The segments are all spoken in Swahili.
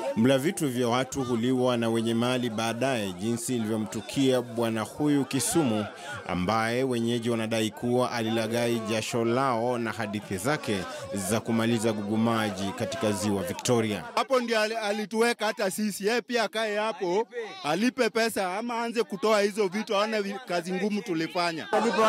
Mla vitu vya watu huliwa na wenye mali baadaye, jinsi ilivyomtukia bwana huyu Kisumu, ambaye wenyeji wanadai kuwa alilaghai jasho lao na hadithi zake za kumaliza gugumaji katika ziwa Victoria. Hapo ndio ali- alituweka hata sisi, yeye pia akae hapo alipe pesa ama aanze kutoa hizo vitu, aone vi- kazi ngumu tulifanya.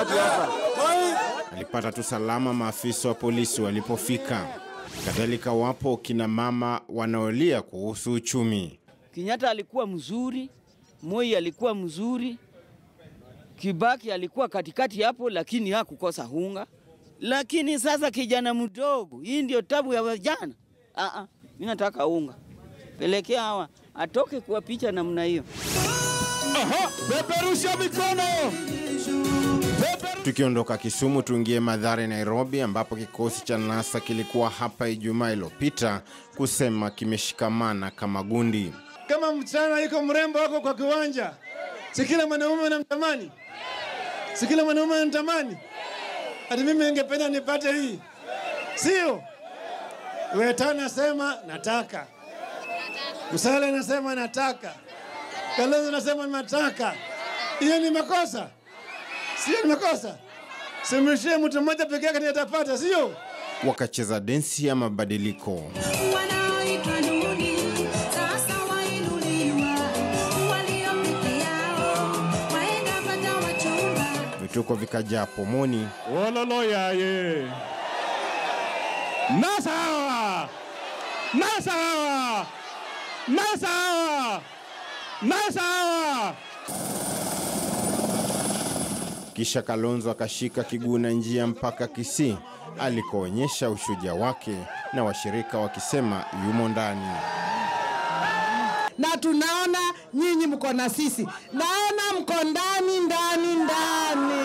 Alipata tu salama maafisa wa polisi walipofika. Kadhalika wapo kina mama wanaolia kuhusu uchumi. Kenyatta alikuwa mzuri, Moi alikuwa mzuri, Kibaki alikuwa katikati hapo, lakini hakukosa hunga. Lakini sasa kijana mdogo, hii ndio tabu ya vijana. Ah ah, mimi nataka unga, pelekea hawa atoke kwa picha namna hiyo. Peperusha mikono! Tukiondoka Kisumu tuingie Mathare, Nairobi, ambapo kikosi cha NASA kilikuwa hapa Ijumaa iliyopita kusema kimeshikamana kama gundi. kama msichana iko mrembo wako kwa kiwanja, si kila mwanaume anamtamani, si kila mwanaume anamtamani. Hata mimi ningependa nipate hii, sio? Weta nasema nataka, Msale anasema nataka, Kalonzo anasema nataka. Hiyo ni makosa, sio? Ni makosa. Simrishie mtu mmoja peke yake ndiye atapata, sio? Wakacheza densi ya mabadiliko. Wanaoitwa duni sasa wainuliwa, walio peke yao waenda pata wachumba. Vituko vikajaa pomoni, Wololo yaye nasa hawa nasa hawa nasa hawa nasa hawa kisha Kalonzo akashika kiguna njia mpaka Kisii alikoonyesha ushujaa wake na washirika wakisema yumo ndani. na tunaona nyinyi mko na sisi, naona mko ndani ndani ndani,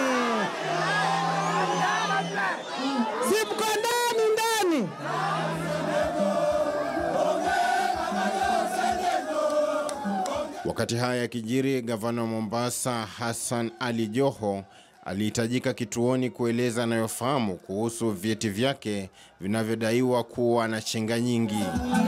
si mko ndani ndani. Wakati haya yakijiri, gavana wa Mombasa Hassan Ali Joho alihitajika kituoni kueleza anayofahamu kuhusu vyeti vyake vinavyodaiwa kuwa na chenga nyingi.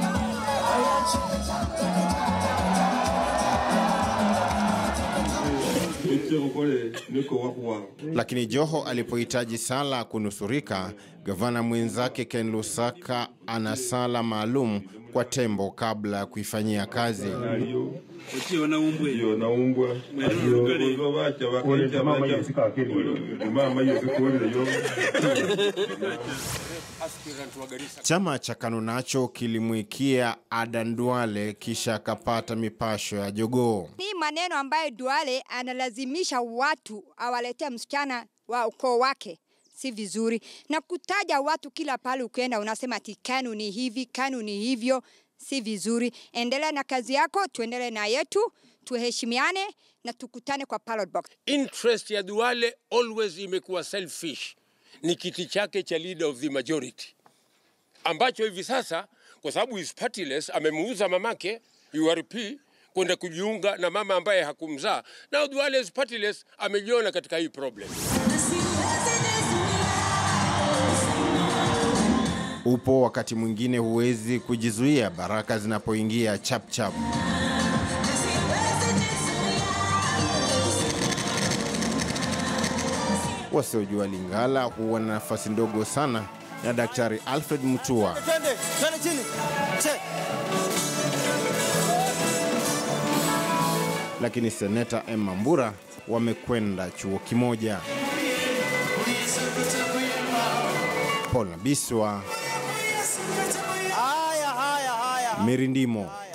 Lakini Joho alipohitaji sala kunusurika, gavana mwenzake Ken Lusaka ana sala maalum kwa tembo kabla ya kuifanyia kazi. Chama cha KANU nacho kilimwikia Adan Duale kisha akapata mipasho ya jogoo. Ni maneno ambayo Duale analazimisha watu awaletee msichana wa ukoo wake si vizuri, na kutaja watu kila pale ukienda unasema ati KANU ni hivi, KANU ni hivyo, si vizuri. Endelea na kazi yako, tuendelee na yetu, tuheshimiane na tukutane kwa ballot box. interest ya Duale always imekuwa selfish, ni kiti chake cha leader of the majority ambacho hivi sasa kwa sababu is partyless amemuuza mamake URP kwenda kujiunga na mama ambaye hakumzaa. Now Duale is partyless, amejiona katika hii problem. Upo wakati mwingine huwezi kujizuia baraka zinapoingia chapchap. Wasiojua Lingala huwa na nafasi ndogo sana na Daktari Alfred Mutua. Lakini seneta Emma Mbura wamekwenda chuo kimoja. Paul Nabiswa, Mirindimo.